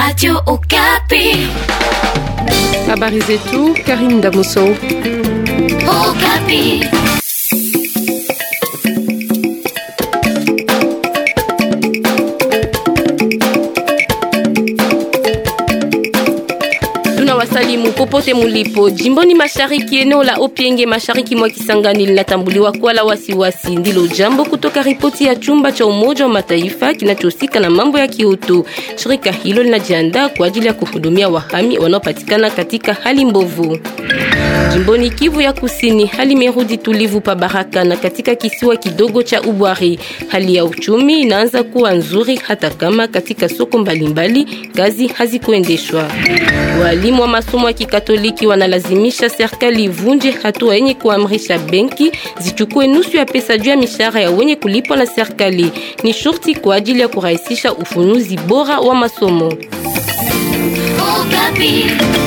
Radio Okapi. Habari zetu Karim Damoso. Okapi. Tunawasalimu popote mulipo jimboni mashariki, eneo la Opienge mashariki mwa Kisangani linatambuliwa kuwa la wasiwasi. Ndilo jambo kutoka ripoti ya chumba cha Umoja wa Mataifa kinachohusika na mambo ya kiutu. Shirika hilo linajiandaa kwa ajili ya kuhudumia wahami wanaopatikana katika hali mbovu. Jimboni Kivu ya Kusini, hali imerudi tulivu pa Baraka na katika kisiwa kidogo cha Ubwari. Hali ya uchumi inaanza kuwa nzuri hata kama katika soko mbalimbali kazi hazikuendeshwa. Walimu wa masomo ya Kikatoliki wanalazimisha serikali ivunje hatua yenye kuamrisha benki zichukue nusu ya pesa juu ya mishahara ya wenye kulipwa na serikali. Ni shurti kwa ajili ya kurahisisha ufunuzi bora wa masomo. Okapi.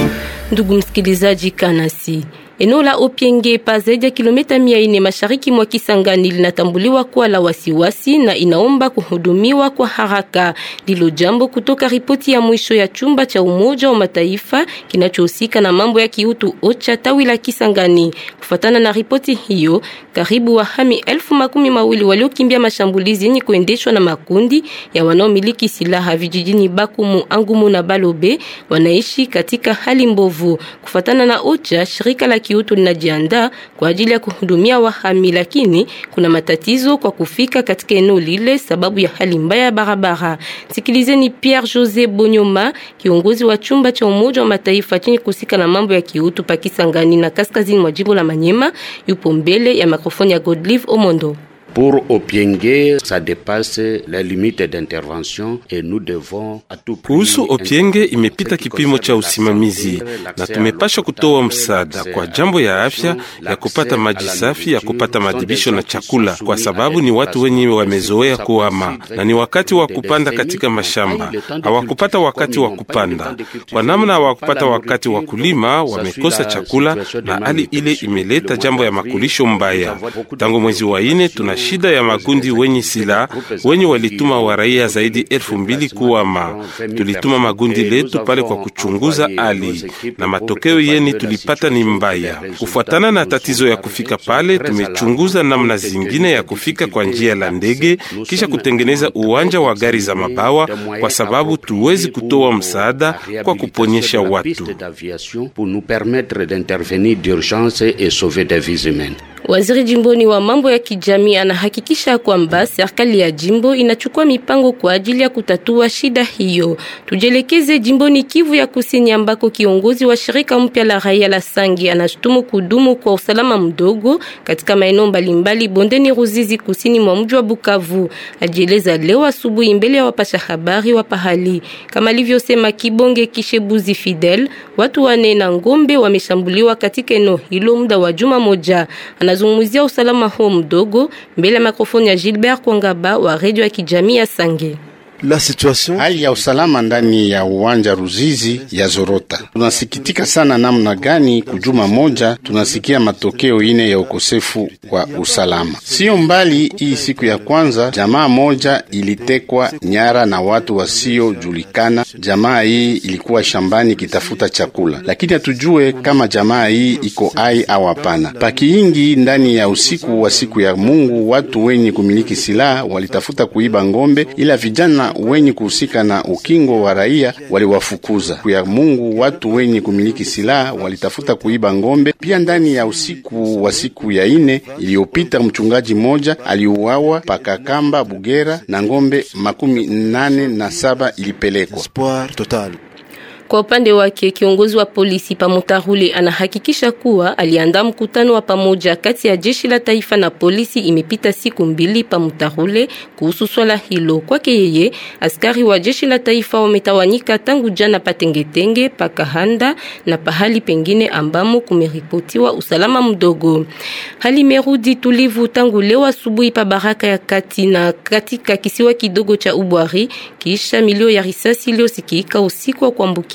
Ndugu msikilizaji, kanasi eneo la Opienge pa zaidi ya kilomita mia ine mashariki mwa Kisangani linatambuliwa kuwa la wasiwasi na inaomba kuhudumiwa kwa haraka. Ndilo jambo kutoka ripoti ya mwisho ya chumba cha Umoja wa Mataifa kinachohusika na mambo ya kiutu OCHA tawi la Kisangani. Kufatana na ripoti hiyo, karibu wahami elfu makumi mawili waliokimbia mashambulizi yenye kuendeshwa na makundi ya wanaomiliki silaha vijijini Bakumu, Angumu na Balobe wanaishi katika hali mbovu. Kufatana na OCHA, shirika la kiutu linajiandaa kwa ajili ya kuhudumia wahami, lakini kuna matatizo kwa kufika katika eneo lile sababu ya hali mbaya ya barabara. Sikilizeni Pierre Jose Bonyoma, kiongozi wa chumba cha Umoja wa Mataifa chenye kuhusika na mambo ya kiutu Pakisangani na kaskazini mwa jimbo la Manyema, yupo mbele ya mikrofoni ya Godlive Omondo. Pour Opienge, ça dépasse les limites d'intervention et nous devons à tout prix Kuhusu Opienge imepita kipimo cha usimamizi na tumepasha kutoa msaada kwa jambo ya afya, ya kupata maji safi, ya kupata madibisho na chakula, kwa sababu ni watu wenye wamezoea kuhama na ni wakati wa kupanda katika mashamba, hawakupata wakati wa kupanda. Kwa namna hawakupata wakati wa kulima, wamekosa chakula, na hali ile imeleta jambo ya makulisho mbaya. Tangu mwezi wa ine tuna shida ya makundi wenye silaha wenye walituma wa raia zaidi elfu mbili kuwama. Tulituma magundi letu pale kwa kuchunguza hali na matokeo yeni tulipata ni mbaya. Kufuatana na tatizo ya kufika pale, tumechunguza namna zingine ya kufika kwa njia la ndege, kisha kutengeneza uwanja wa gari za mabawa, kwa sababu tuwezi kutoa msaada kwa kuponyesha watu. pour nous permettre d'intervenir d'urgence et sauver des vies humaines. Waziri jimboni wa mambo ya kijamii anahakikisha kwamba serikali ya jimbo inachukua mipango kwa ajili ya kutatua shida hiyo. Tujelekeze jimboni Kivu ya Kusini ambako kiongozi wa shirika mpya la raia la Sangi anashutumu kudumu kwa usalama mdogo katika maeneo mbalimbali bondeni Ruzizi kusini mwa mji wa Bukavu. Ajieleza leo asubuhi mbele ya wapasha habari wa pahali. Kama alivyosema Kibonge Kishebuzi Fidel, watu wane na ngombe wameshambuliwa katika eneo hilo muda wa juma moja. Anazungumzia usalama huo mdogo mbele ya mikrofoni ya Gilbert Kwangaba wa redio ya kijamii ya Sange. La situation Hali ya usalama ndani ya uwanja Ruzizi ya zorota. Tunasikitika sana namna gani kujuma moja tunasikia matokeo ine ya ukosefu wa usalama. Sio mbali hii siku ya kwanza, jamaa moja ilitekwa nyara na watu wasiojulikana. Jamaa hii ilikuwa shambani ikitafuta chakula, lakini hatujue kama jamaa hii iko hai au hapana. Pakiingi ndani ya usiku wa siku ya Mungu, watu wenye kumiliki silaha walitafuta kuiba ngombe, ila vijana wenye kuhusika na ukingo wa raia waliwafukuza. Ya Mungu, watu wenye kumiliki silaha walitafuta kuiba ngombe pia. Ndani ya usiku wa siku ya ine iliyopita, mchungaji mmoja aliuawa Pakakamba Bugera na ngombe makumi nane na saba ilipelekwa. espoir total. Kwa upande wake kiongozi wa polisi Pamutarule anahakikisha kuwa aliandaa mkutano wa pamoja kati ya jeshi la taifa na polisi. Imepita siku mbili Pamutarule kuhusu swala hilo. Kwake yeye, askari wa jeshi la taifa wametawanyika tangu jana Patengetenge, Pakahanda na pahali pengine ambamo kumeripotiwa usalama mdogo. Hali imerudi tulivu tangu leo asubuhi pa Baraka ya kati na katika kisiwa kidogo cha Ubwari kisha milio ya risasi iliyosikika usiku wa kuambukia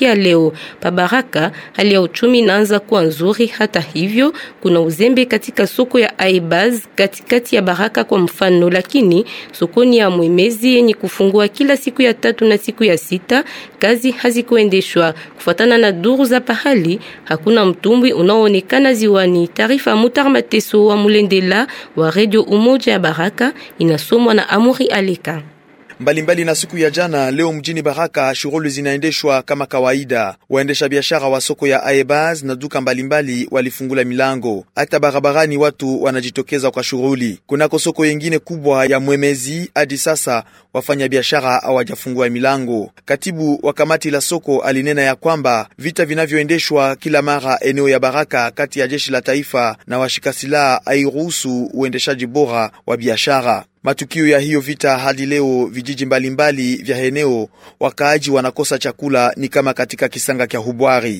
kufikia leo. Pabaraka hali ya uchumi inaanza kuwa nzuri. Hata hivyo, kuna uzembe katika soko ya Aibaz katikati ya Baraka kwa mfano, lakini sokoni ya Mwemezi yenye kufungua kila siku ya tatu na siku ya sita kazi hazikuendeshwa kufuatana na duru za pahali. Hakuna mtumbwi unaoonekana ziwani. Taarifa Mutar Mateso wa Mulendela wa Radio Umoja ya Baraka inasomwa na Amuri Aleka. Mbalimbali mbali na siku ya jana, leo mjini Baraka shughuli zinaendeshwa kama kawaida. Waendesha biashara wa soko ya Aebaz na duka mbalimbali walifungula milango, hata barabarani watu wanajitokeza kwa shughuli. Kunako soko yengine kubwa ya Mwemezi, hadi sasa wafanya biashara hawajafungua milango. Katibu wa kamati la soko alinena ya kwamba vita vinavyoendeshwa kila mara eneo ya Baraka kati ya jeshi la taifa na washika silaha hairuhusu uendeshaji bora wa biashara. Matukio ya hiyo vita hadi leo, vijiji mbalimbali vya eneo wakaaji wanakosa chakula, ni kama katika kisanga kya Hubwari.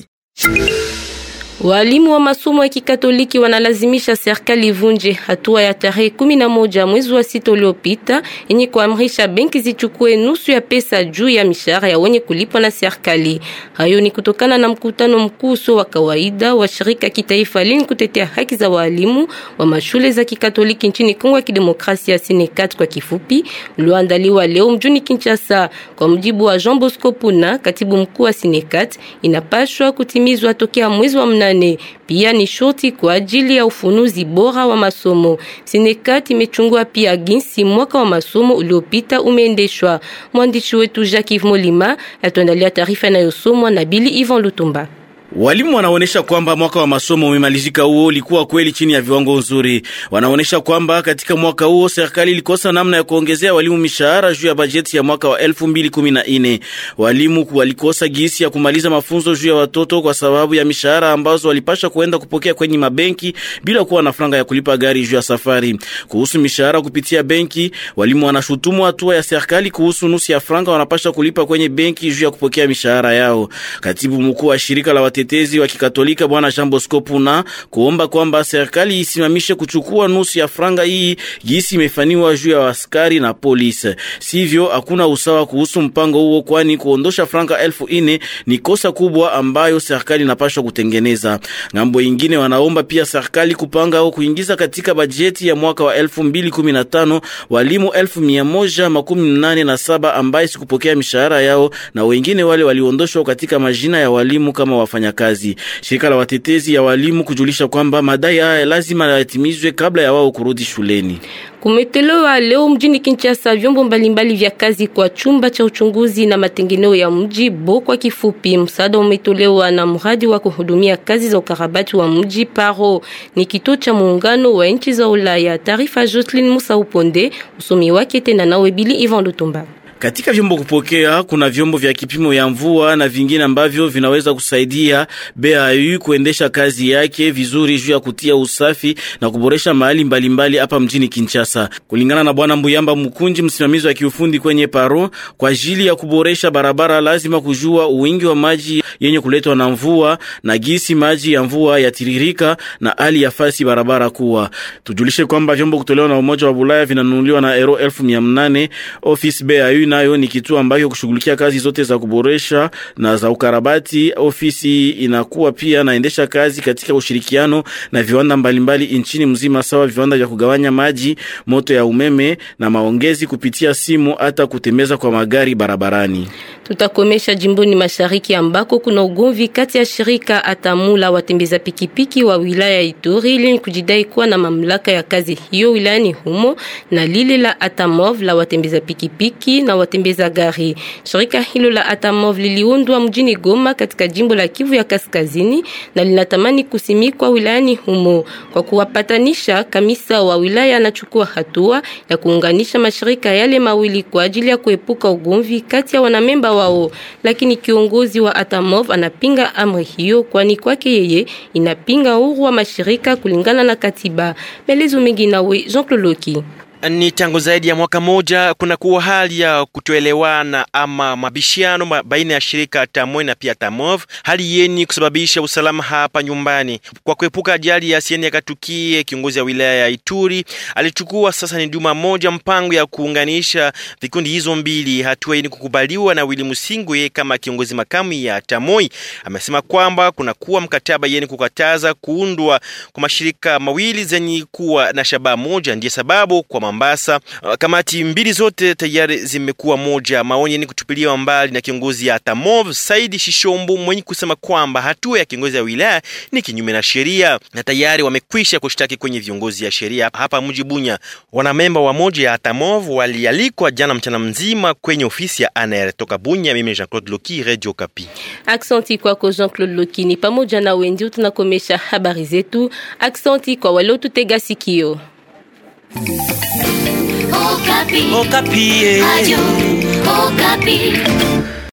Walimu wa masomo ya Kikatoliki wanalazimisha serikali ivunje hatua ya tarehe kumi na moja mwezi wa sita uliopita yenye kuamrisha benki zichukue nusu ya pesa juu ya mishahara ya wenye kulipwa na serikali. Hayo ni kutokana na mkutano mkuu wa kawaida wa shirika kitaifa lenye kutetea haki za walimu wa mashule za Kikatoliki nchini Kongo ya Kidemokrasia, Sinekat kwa kifupi, ulioandaliwa leo mjini Kinshasa. Kwa mjibu wa Jean Bosco Puna, katibu mkuu wa Sinekat, inapashwa kutimizwa tokea mwezi wa mnane. Pia ni shoti kwa ajili ya ufunuzi bora wa masomo. Sinekat imechungua pia jinsi mwaka wa masomo uliopita umeendeshwa. Mwandishi wetu Jacques Molima atuandalia taarifa inayosomwa na Bili Ivan Lutumba. Walimu wanaonesha kwamba mwaka wa masomo umemalizika huo ulikuwa kweli chini ya viwango nzuri. Wanaonesha kwamba katika mwaka huo serikali ilikosa namna ya kuongezea walimu mishahara juu ya bajeti ya mwaka wa 2014. Walimu walikosa gisi ya kumaliza mafunzo juu ya watoto kwa sababu ya mishahara ambazo walipasha kuenda kupokea kwenye mabenki bila kuwa na franga ya kulipa gari juu ya safari. Kuhusu mishahara kupitia benki, walimu wanashutumu hatua ya serikali kuhusu nusu ya franga wanapasha kulipa kwenye benki juu ya kupokea mishahara yao. Katibu mkuu wa shirika la watetezi wa Kikatolika Bwana Jean Bosco Puna kuomba kwamba serikali isimamishe kuchukua nusu ya franga hii gisi imefaniwa juu ya askari na polisi. Sivyo, hakuna usawa kuhusu mpango huo, kwani kuondosha franga elfu ine ni kosa kubwa ambayo serikali inapaswa kutengeneza. Ngambo ingine, wanaomba pia serikali kupanga au kuingiza katika bajeti ya mwaka wa 2015 walimu elfu mia moja makumi nane na saba ambaye sikupokea mishahara yao na wengine wale waliondoshwa katika majina ya walimu kama wafanya kazi. Shirika la watetezi ya walimu kujulisha kwamba madai haya lazima yatimizwe kabla ya wao kurudi shuleni. Kumetolewa leo mjini Kinshasa vyombo mbalimbali vya kazi kwa chumba cha uchunguzi na matengeneo ya mji Bo kwa kifupi. Msaada umetolewa na mradi wa kuhudumia kazi za ukarabati wa mji Paro, ni kituo cha muungano wa nchi za Ulaya. Taarifa Jocelyn Musa Uponde, usomi wake tena nawe Bili Ivan Lutumba. Katika vyombo kupokea kuna vyombo vya kipimo ya mvua na vingine ambavyo vinaweza kusaidia BAU kuendesha kazi yake vizuri juu ya kutia usafi na kuboresha mahali mbalimbali hapa mjini Kinshasa. Kulingana na bwana Mbuyamba Mkunji, msimamizi wa kiufundi kwenye Paro, kwa ajili ya kuboresha barabara lazima kujua uwingi wa maji yenye kuletwa na mvua na gisi maji ya mvua yatiririka na hali ya fasi barabara kuwa. Tujulishe kwamba vyombo kutolewa na Umoja wa Bulaya vinanunuliwa na euro elfu mia nane. Office BAU nayo ni kituo ambacho kushughulikia kazi zote za kuboresha na za ukarabati. Ofisi inakuwa pia naendesha kazi katika ushirikiano na viwanda mbalimbali nchini mzima, sawa viwanda vya kugawanya maji, moto ya umeme na maongezi kupitia simu, hata kutembeza kwa magari barabarani. Tutakomesha jimboni mashariki ambako kuna ugomvi kati ya shirika Atamula watembeza pikipiki wa wilaya Ituri lenye kujidai kuwa na mamlaka ya kazi hiyo wilayani humo na lile la Atamov la watembeza pikipiki na watembeza gari. Shirika hilo la Atamov liliundwa mjini Goma katika jimbo la Kivu ya Kaskazini na linatamani kusimikwa wilayani humo. Kwa kuwapatanisha, kamisa wa wilaya anachukua hatua ya kuunganisha mashirika yale mawili kwa ajili ya kuepuka ugomvi kati ya wanamemba wao, lakini kiongozi wa Atamov anapinga amri hiyo, kwani kwake yeye inapinga uhuru wa mashirika kulingana na katiba. Melezo mengi nawe Jean Claude Loki. Ni tangu zaidi ya mwaka moja kuna kuwa hali ya kutoelewana ama mabishano baina ya shirika TAMOI na pia TAMOV, hali yeni kusababisha usalama hapa nyumbani. Kwa kuepuka ajali ya sieni yakatukie, kiongozi wa wilaya ya Ituri alichukua sasa ni juma moja mpango ya kuunganisha vikundi hizo mbili. Hatua hii kukubaliwa na Willy Musingwe kama kiongozi makamu ya TAMOI. Amesema kwamba kuna kuwa mkataba yeni kukataza kuundwa kwa mashirika mawili zenye kuwa na shabaha moja, ndiye sababu kwa Mombasa kamati mbili zote tayari zimekuwa moja. Maoni ni kutupiliwa mbali na kiongozi ya TAMOV Saidi Shishombo mwenye kusema kwamba hatua ya kiongozi ya wilaya ni kinyume na sheria na tayari wamekwisha kushtaki kwenye viongozi ya sheria hapa mji Bunya. Wanamemba wa moja ya TAMOV walialikwa jana mchana mzima kwenye ofisi ya ANR toka Bunya. Mimi Jean-Claude Loki, Radio Kapi. Aksanti kwako Jean-Claude Loki. Ni pamoja na wengi tunakomesha habari zetu. Aksanti kwa waliotutega sikio. Okapi. Okapi. Ayo, Okapi.